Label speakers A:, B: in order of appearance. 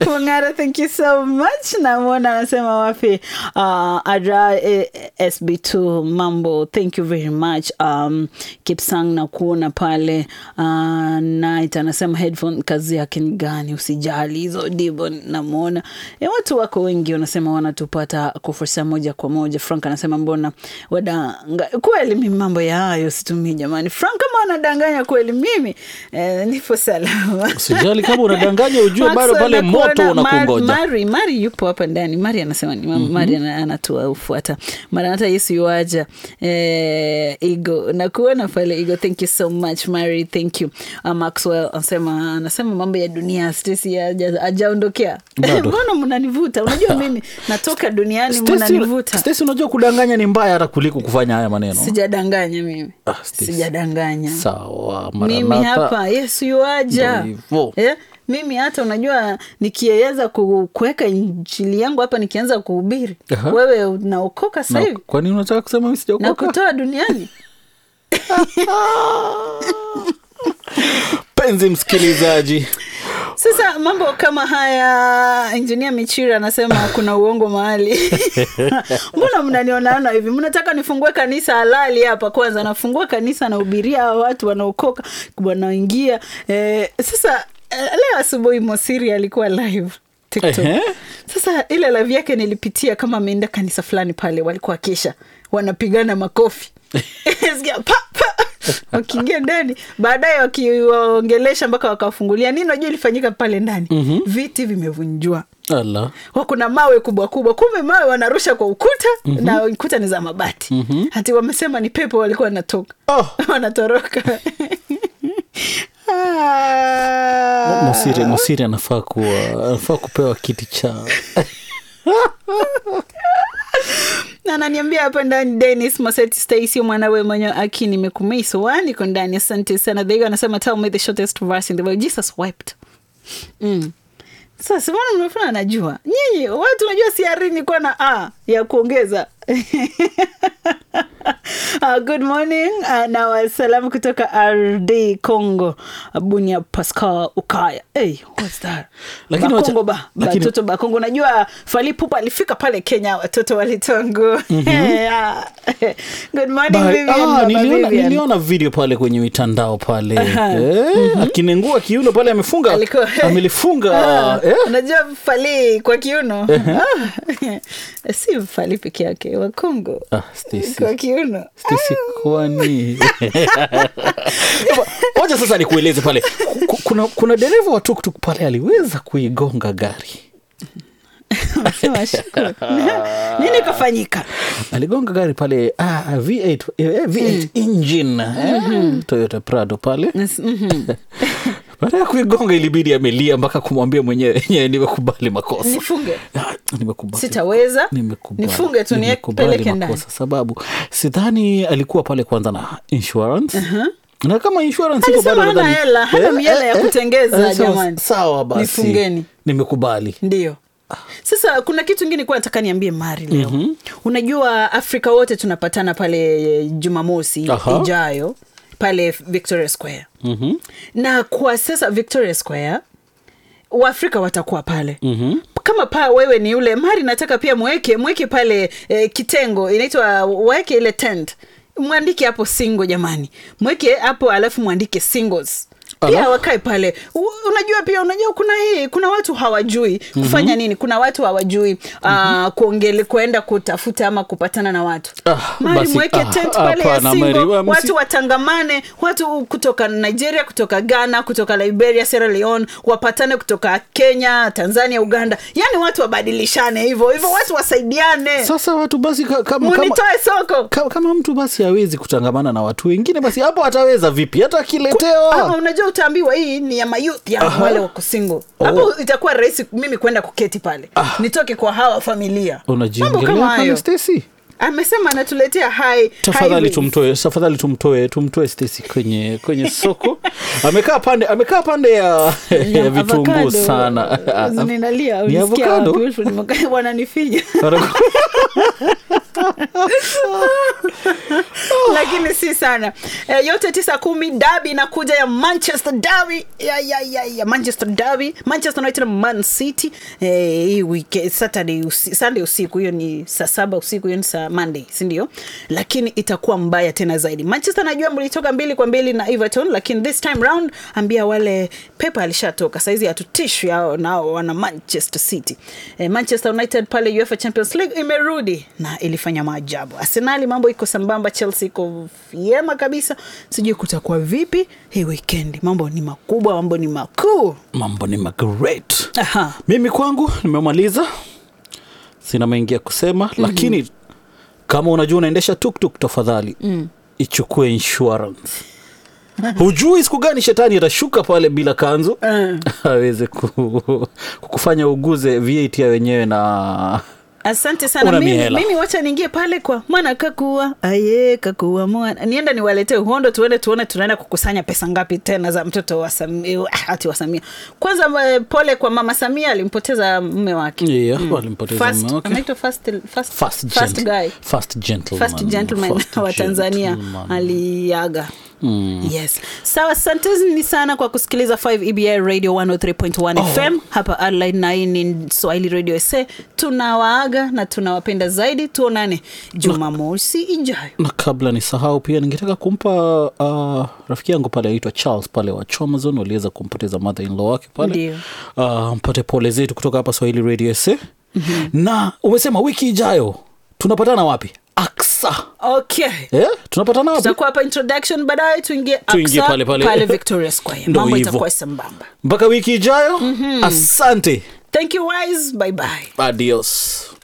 A: Mungara, thank you so much. Namwona anasema wapi uh, Ara eh, SB2 mambo, thank you very much. Um, Kipsang na kuona pale uh, Night anasema headphone kazi yake ni gani? Usijali hizo dibo, namwona e, watu wako wengi wanasema wanatupata kwa fursa moja kwa moja. Frank anasema mbona wadanga kweli, mimi mambo ya hayo situmii jamani. Frank kama wanadanganya kweli, mimi eh, nipo salama.
B: Sijali kama unadanganya ujue bado
A: Maxwell
B: pale
A: nakuona,
B: moto unakungoja.
A: Mar- Mari, Mari yupo hapa ndani. Mari anasema ni mm Mari ana- anatufuata. Mara hata Yesu yuaja. Eh, Igo nakuona pale Igo, thank you so much Mari, thank you. Uh, Maxwell anasema anasema mambo ya dunia Stacy haja- hajaondokea.
B: Bado.
A: Mbona mnanivuta? Unajua mimi natoka duniani
B: Stacy-
A: mnanivuta.
B: Stacy, unajua kudanganya ni mbaya hata kuliko kufanya haya maneno.
A: Sijadanganya mimi.
B: Ah, Stacy.
A: Sijadanganya.
B: Sawa,
A: mimi
B: Maranatha.
A: hapa yesu yuaja
B: Ndio hivyo.
A: eh? mimi hata unajua nikiweza ku- kuweka injili yangu hapa nikianza kuhubiri
B: Aha.
A: wewe unaokoka
B: Na-
A: sahivi
B: Kwa nini unataka kusema mimi
A: na
B: sijaokoka?
A: kutoa duniani
B: Penzi msikilizaji,
A: sasa mambo kama haya injinia michira anasema kuna uongo mahali mbona mnanionaona hivi mnataka nifungue kanisa halali hapa kwanza nafungua kanisa nahubiria hawa watu wanaokoka wanaoingia eh, sasa eh, leo asubuhi mosiri alikuwa live TikTok.
B: Ehe.
A: Sasa ile live yake nilipitia kama ameenda kanisa fulani pale, walikuwa kesha wanapigana makofi Sikia, pa, pa. wakiingia ndani baadaye wakiwaongelesha mpaka wakawafungulia nini najua ilifanyika pale ndani mm-hmm. viti vimevunjwa
B: ala
A: kuna mawe kubwa kubwa kumbe mawe wanarusha kwa ukuta mm-hmm. na ukuta ni za mabati mm-hmm. hati wamesema ni pepo walikuwa wanatoka
B: Oh.
A: wanatoroka Ah.
B: Mosiri, Mosiri anafaa kuwa anafaa kupewa kiti cha
A: na ananiambia hapa ndani denis maseti stacy mwanawe mwenye aki nimekumeisoa niko ndani asante sana dhaigo anasema tell me the shortest verse in the Bible. jesus wept mm. sasa mbona mnafuna anajua nyinyi watu najua siarini kuwa na a ya kuongeza Uh, good morning uh, na wasalamu kutoka rd congo uh, bunia pascal ukaya hey, what's that?
B: Lakini wacha-
A: bakongo ba
B: lakini-
A: batoto bakongo najua falipupa alifika pale kenya watoto walitongo Yeah. good morning
B: Ba-
A: Vivian,
B: ah,
A: Mama
B: niliona,
A: Vivian.
B: niliona video pale kwenye mitandao pale
A: Aha.
B: eh, akinengua kiuno pale amefunga
A: Alikuwa-
B: amelifunga
A: Ah,
B: eh?
A: unajua fali kwa kiuno Ah, si fali peke yake wakongo
B: ah, Stacy.
A: kwa kiuno
B: Stacy, kwani wacha sasa nikueleze pale Ku- kuna, kuna dereva wa tuktuk pale aliweza kuigonga gari
A: Sema shukuru. nini kafanyika
B: aligonga gari pale ah, V8, eh, V8 engine eh, Toyota Prado pale
A: Mhm.
B: baada ya kuigonga ilibidi amelia mpaka kumwambia mwenyewe "Nye, nimekubali makosa
A: nifunge
B: Ah, nimekubali
A: sitaweza
B: Nimekubali.
A: nifunge tu
B: Nimekubali
A: nipeleke ndani
B: makosa sababu sidhani alikuwa pale kwanza na insurance na kama insurance iko
A: Alisema
B: bado
A: hana
B: nadhani-
A: hela, hana
B: Eh,
A: miela
B: eh,
A: ya
B: eh,
A: kutengeza,
B: eh, sawa-
A: jamani.
B: sawa basi
A: Nifungeni.
B: nimekubali
A: ndio sasa kuna kitu ingine kuwa nataka niambie mari leo mm-hmm. unajua afrika wote tunapatana pale jumamosi
B: Aha.
A: ijayo pale victoria square
B: Mhm.
A: na kwa sasa victoria square waafrika watakuwa pale
B: Mhm.
A: kama paa wewe ni yule mari nataka pia mweke mweke pale eh, kitengo inaitwa waweke ile tent mwandike hapo singo jamani mweke hapo alafu mwandike singles pia
B: Ala.
A: wakae pale U, unajua pia unajua kuna hii kuna watu hawajui kufanya mm-hmm. nini kuna watu hawajui mm-hmm. uh, kuongele kuenda kutafuta ama kupatana na watu
B: Ah,
A: mari
B: basi,
A: mweke
B: ah,
A: tent pale ya
B: hapana,
A: singo
B: Mary, wa- msi-
A: watu watangamane watu kutoka nigeria kutoka ghana kutoka liberia sierra leone wapatane kutoka kenya tanzania uganda yaani watu wabadilishane hivyo hivyo watu wasaidiane
B: sasa watu basi ka- kama, kama,
A: munitoe soko
B: kama, kama mtu basi hawezi kutangamana na watu wengine basi hapo ataweza vipi hata akiletewa
A: ama unajua utaambiwa hii ni ya mayuth ya
B: Aha.
A: wale wako single hapo itakuwa rahisi mimi kwenda kuketi pale nitoke kwa hawa familia mambo
B: unajiongelea
A: kama
B: pale
A: hayo
B: Stacy
A: amesema anatuletea hai
B: tafadhali
A: highways.
B: tumtoe tafadhali tumtoe tumtoe Stacy kwenye kwenye soko amekaa pande amekaa pande ya, ya vitunguu
A: Avocado.
B: sana
A: ninalia
B: Ni
A: ulisikia
B: avocado?
A: wapi? wananifinya lakini si sana e, yote tisa kumi dabi inakuja ya manchester dabi ya, ya, ya, ya manchester dabi manchester united na man city e, hii weekend saturday usi, sunday usiku hiyo ni saa saba usiku hiyo ni saa monday sindio lakini itakuwa mbaya tena zaidi manchester najua mlitoka mbili kwa mbili na everton lakini this time round ambia wale pepa alishatoka saizi hatutishwi hao nao wana manchester city e, manchester united pale uefa champions league imerudi na ilifanya maajabu arsenali mambo iko sambamba chelsea iko vyema kabisa sijui kutakuwa vipi hii weekend mambo ni makubwa mambo ni makuu
B: mambo ni magret
A: Aha.
B: mimi kwangu nimemaliza sina mengi ya kusema mm-hmm. lakini kama unajua unaendesha tuktuk tafadhali mm. ichukue insurance hujui siku gani shetani atashuka pale bila kanzu
A: Mm.
B: aweze ku, kukufanya uguze vat ya wenyewe na
A: asante sana
B: Una
A: mimi,
B: mihela.
A: mimi wacha niingie pale kwa mwana kakua aye kakua mwana nienda niwaletee uhondo tuende tuone tunaenda kukusanya pesa ngapi tena za mtoto wa samia ati wa samia kwanza eh, pole kwa mama samia alimpoteza mme wake
B: yeah, walimpoteza
A: First-
B: mume wake.
A: anaitwa first, first,
B: First
A: first
B: gent-
A: guy
B: first gentleman.
A: first gentleman
B: First
A: wa tanzania
B: gentleman.
A: aliaga Mm. yes sawa asanteni sana kwa kusikiliza 5 ebi radio 103.1
B: Oh.
A: fm hapa adline na hii ni swahili radio sa tunawaaga na tunawapenda zaidi tuonane jumamosi ijayo
B: na kabla ni sahau pia ningetaka kumpa uh, rafiki yangu pale aitwa charles pale wa chamazon waliweza kumpoteza mother in law wake pale
A: Ndio.
B: uh, mpate pole zetu kutoka hapa swahili radio sa mm-hmm. na umesema wiki ijayo tunapatana wapi aksa
A: okay
B: eh? tunapatana wapi
A: tutakuwa hapa introduction baadaye tuingie
B: Tuingie
A: Aksa,
B: pale pale.
A: pale victoria square
B: Ndo
A: mambo
B: hivyo.
A: itakuwa sambamba
B: mpaka wiki ijayo mm-hmm. asante
A: thank you wise bye bye
B: adios